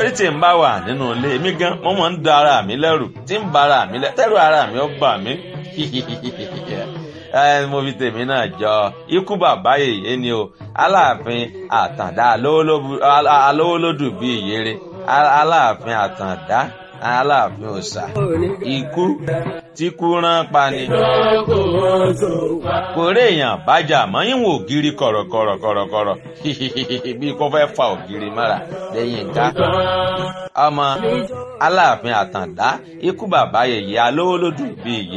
torí tí n bá wà nínú ilé mi gan mo máa ń da ara mi lẹ́rù tí ń ba ara mi lẹ́rù tẹ́rù ara mi ó bà mí mo fi tèmi náà jọ ikú bàbá yèyé ni o aláàfin àtàndá alówólódù bíi ìyèrè aláàfin àtàndá aláàfin òòṣà ikú tí kú rán pa ni. kò rí èèyàn bájà mọ́ ìwọ̀n ògiri kọ̀rọ̀kọ̀rọ̀kọ̀rọ̀ bí kò fẹ́ fa ògiri mọ́ra lẹ́yìn ká. ọmọ aláàfin àtàndá ikú bàbá yèyé alówólódù bíi ìyè.